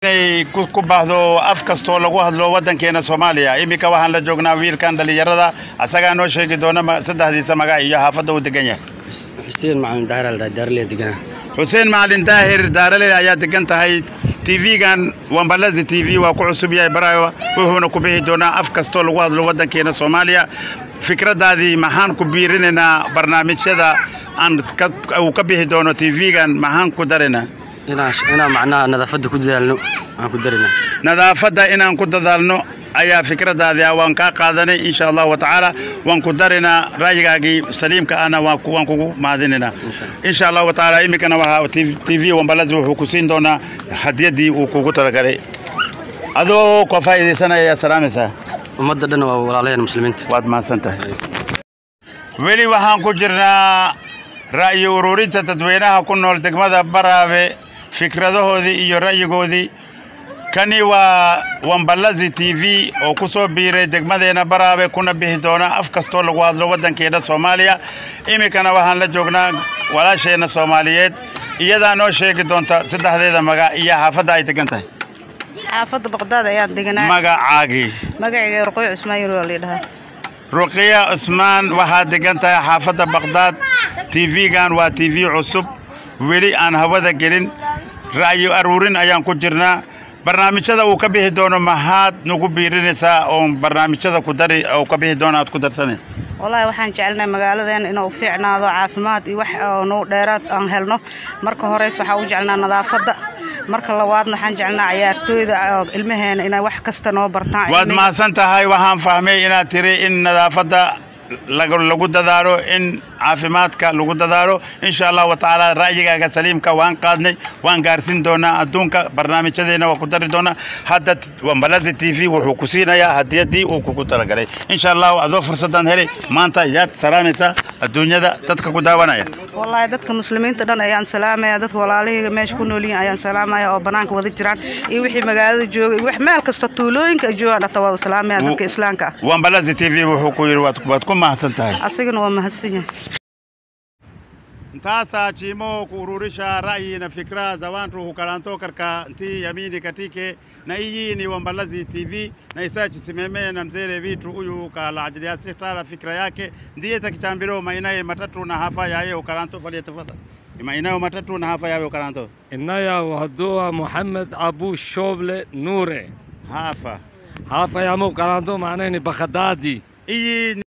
inay ku ku baahdo af kastoo lagu hadlo waddankeena soomaaliya iminka waxaan la joognaa wiilkan dhallinyarada asagaa noo sheegi doona ma- saddexdiisa magac iyo xaafadda uu degan yahay xuseen macalin daahir aldhaa daarle deganaa xuseen macalin daahir daarale ayaa degan tahay tv-gan wambalazi t v waa ku cusub yahay barayo wuxuuna ku bixi doonaa af kastoo lagu hadlo waddankeena soomaaliya fikraddaadii maxaan ku biirinaynaa barnaamijyada aan ka- uu ka bixi doono tv-gan maxaan ku darinaa inaan inaan macnaha nadaafadda ku dadaalno aan ku darinaa nadaafadda inaan ku dadaalno ayaa fikraddaadii ah waan kaa qaadanay insha allahu tacaala waan ku darinaa ra'yigaagii saliimka ahna waan ku- waan kugu mahadinaynaa insha allah insha allahu tacaala iminkana waxaa t v wambalazi wuxuu ku siin doonaa hadiyaddii uu kugu talagalay adoo ka faa'iidaysanaya ayaad salaamaysaa ummadda dhan waa walaalayaan muslimiinta waad mahadsan tahay weli waxaan ku jirnaa ra'yi ururinta dadweynaha ku nool degmada baraabe fikradahoodii iyo ra'yigoodii kani waa wambalazi t v oo ku soo biiray degmadeena baraabe kuna bixi doona af kastoo lagu hadlo waddankeena soomaaliya iminkana waxaan la joognaa walaasheenna soomaaliyeed iyadaa noo sheegi doonta saddexdeeda magac iyo xaafadda ay degan tahay xaafadda baqdaad ayaan deganaa magacaagii magacayga ruqoy cusmaan waa layidhahaa ruqiya cusmaan waxaad degan tahay xaafadda baqdaad tv-gan waa t v cusub weli aan hawada gelin ra'yi aruurin ayaan ku jirnaa barnaamijyada uu ka bixi doono maxaad nagu biirinaysaa oon barnaamijyada ku dari oo ka bixi doono aad ku darsanay wallaahi waxaan jecelnahay magaaladeena inuu fiicnaado caafimaad iyo wax oo nuu dheeraad aan helno marka horeys waxaa u jecelnaa nadaafadda marka labaadna waxaan jecelnaa ciyaartooyda oo ilmaheena inay wax kasta noo bartaan waad cilmiga. mahadsan tahay waxaan fahmay inaad tiri in nadaafadda lagu lagu dadaalo in caafimaadka lagu dadaalo insha allahu tacaala ra'yigaaga saliimka waan qaadnay waan gaarsiin doonaa adduunka barnaamijyadeena waa ku dari doonaa hadda wambalazi t v wuxuu ku siinayaa hadiyaddii uu kugu talagalay insha allahu adoo fursaddan helay maanta yaad salaamaysaa adduunyada dadka ku daawanaya wallaahi dadka muslimiinta dhan ayaan salaamaya dadka walaalahayga meesha ku nool yihiin ayaan salaamaya oo banaanka wada jiraan iyo wixii magaalada jooga iyo wax meel kasta tuulooyinka ay joogaan dhata wada salaamaya dadka islaamka ah wambalazi t v wuxuu ku yidhi waad waad ku mahadsan tahay asigana waa mahadsan yahay Sasa chimo kuururisha rai na fikra za watu hukalanto katika nti yamini katike na hii ni Wambalazi TV na isachi simeme na mzele vitu huyu kala ajili ya sitala fikra yake ndiye takitambiro mainaye matatu na hafa yaye ukalanto falia tafadhali mainayo matatu na hafa yawe ukalanto inaya wahdoa moxamed abu shooble nuure hafa haafayamo kalanto macnayni bakadaadi hii